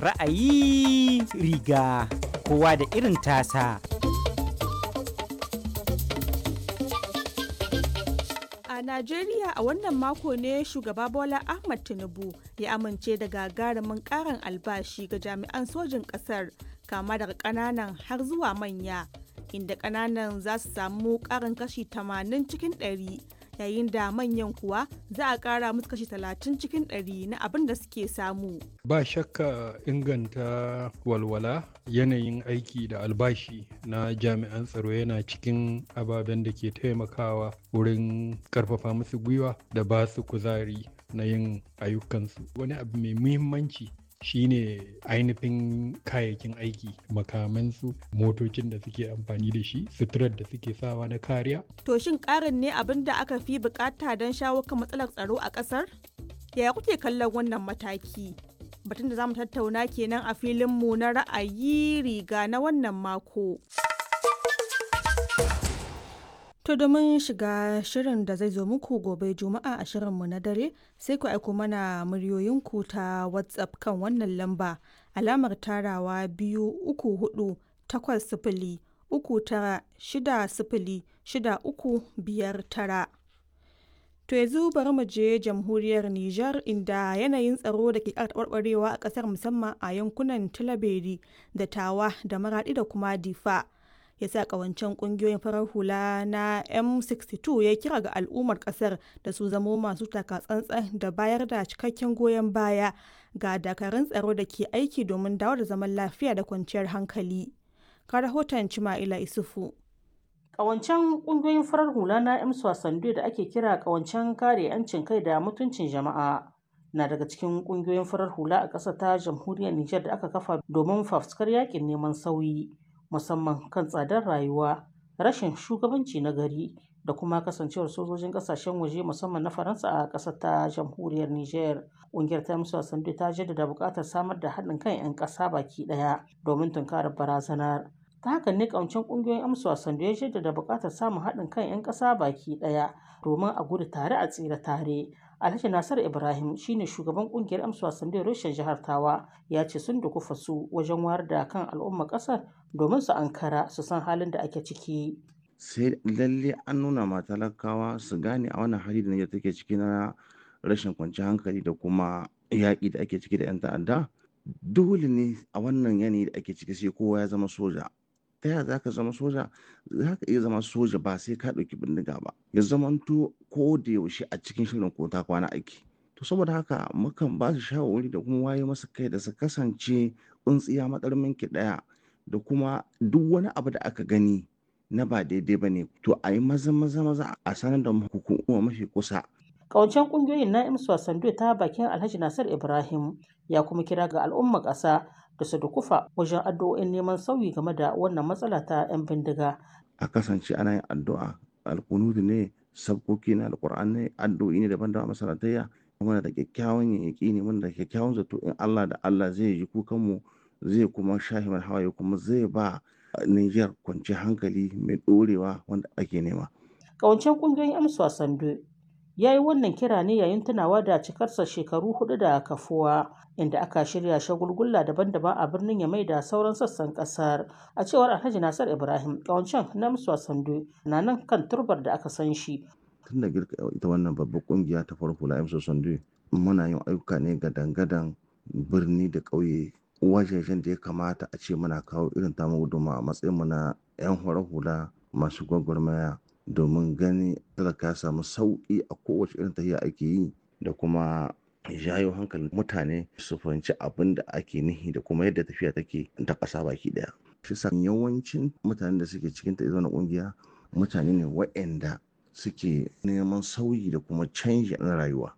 Ra'ayi riga kowa da irin tasa. A Najeriya a wannan mako ne shugaba Bola Ahmad Tinubu ya amince da gagarumin karin albashi ga jami'an sojin ƙasar kama daga ƙananan har zuwa manya inda ƙananan za su samu ƙarin kashi 80 cikin 100 yayin da manyan kuwa za a ƙara musu kashi 30 cikin 100 na abin da suke samu. Ba shakka inganta walwala yanayin aiki da albashi na jami'an tsaro yana cikin ababen da ke taimakawa wurin karfafa musu gwiwa da ba su kuzari na yin ayyukansu. Wani abu mai muhimmanci shine ainihin kayayyakin aiki makamansu motocin da suke amfani da shi suturar da suke sawa na kariya To shin ƙarin ne abin da aka fi bukata don shawo kan matsalar tsaro a ƙasar? Yaya kuke kallon wannan mataki? Batun da za mu tattauna kenan a filinmu na ra'ayi riga na wannan mako. To domin shiga shirin da zai zo muku gobe Juma'a a shirinmu na dare sai ku aiko mana muryoyinku ta WhatsApp kan wannan lamba alamar tarawa biyu uku hudu takwas sifili uku tara shida sifili shida uku biyar tara. To yanzu bari mu je jamhuriyar Nijar inda yanayin tsaro da ke ƙara taɓarɓarewa a ƙasar musamman a yankunan Tilaberi da Tawa da Maraɗi da kuma Difa. ya sa kawancen kungiyoyin farar hula na m62 ya kira ga al'ummar kasar da su zamo masu takatsantsan da bayar da cikakken goyon baya ga dakarun tsaro da ke aiki domin dawo da zaman lafiya da kwanciyar hankali ka rahoton cima'ila isufu Ƙawancen ƙungiyoyin farar hula na M Sando da ake kira ƙawancen kare 'yancin kai da mutuncin jama'a na daga cikin ƙungiyoyin farar hula a ƙasar ta jamhuriyar Nijar da aka kafa domin fafuskar yakin neman sauyi. musamman kan tsadar rayuwa rashin shugabanci na gari da kuma kasancewar sojojin kasashen waje musamman na faransa a ƙasar ta jamhuriyar niger ƙungiyar ta musu sandu ta jaddada buƙatar samar da haɗin kan 'yan ƙasa baki ɗaya domin tunkarar barazanar ta haka ne ƙawancen ƙungiyoyin amsu sandu ya jaddada buƙatar samun haɗin kan 'yan ƙasa baki ɗaya domin a gudu tare a tsira tare Alhaji Nasar Ibrahim shine shugaban kungiyar amsa wasan da Roshin jihar Tawa ya ce sun dukufa su wajen wayar da kan al'ummar kasar domin su ankara su san halin da ake ciki. Sai lalle an nuna ma talakawa su gane a wannan hali da Niger take ciki na rashin kwanciyar hankali da kuma yaƙi da ake ciki da 'yan ta'adda. Dole ne a wannan yanayi da ake ciki sai kowa ya zama soja. ta yaya za ka zama soja za ka iya zama soja ba sai ka ɗauki bindiga ba ya zamanto ko da yaushe a cikin shirin ko ta kwana aiki to saboda haka mukan ba su shawarwari da kuma waye masa kai da su kasance tsuntsiya matsarmin ki ɗaya da kuma duk wani abu da aka gani na ba daidai ba ne to a yi maza maza maza a sanar da hukuma mafi kusa Ƙawancen ƙungiyoyin na imsu sando ta bakin Alhaji Nasir Ibrahim ya kuma kira ga al'ummar ƙasa da su dukufa wajen addu'o'in neman sauyi game da wannan matsala ta 'yan bindiga. a kasance ana yin addu'a alkunudu ne sabkoki na alkur'an ne addu'o'i ne daban-daban masalatayya muna da kyakkyawan yaƙi ne muna da kyakkyawan zato in Allah da Allah zai ji kukan mu zai kuma shahi mana hawaye kuma zai ba Niger kwanciyar hankali mai ɗorewa wanda ake nema. Ƙawancen ƙungiyoyin amsa sando ya yi wannan kira ne yayin tunawa da cikarsa shekaru hudu da kafuwa inda aka shirya shagulgulla daban-daban a birnin yamai da sauran sassan kasar a cewar alhaji nasar ibrahim kawancan na musuwa sando na nan kan turbar da aka san shi tun da girka ita wannan babbar kungiya ta farko la imso sando muna yin ayyuka ne ga dangadan birni da ƙauye wajejen da ya kamata a ce muna kawo irin tamu guduma a matsayin mu na 'yan hula masu gwagwarmaya domin gani talaka ya samu sauƙi a kowace irin tafiya ake yi da kuma jayo hankalin mutane su fahimci abin da ake nihi da kuma yadda tafiya take ta ƙasa baki ɗaya. Shi sa yawancin mutanen da suke cikin ta na ƙungiya mutane ne waɗanda suke neman sauyi da kuma canji na rayuwa.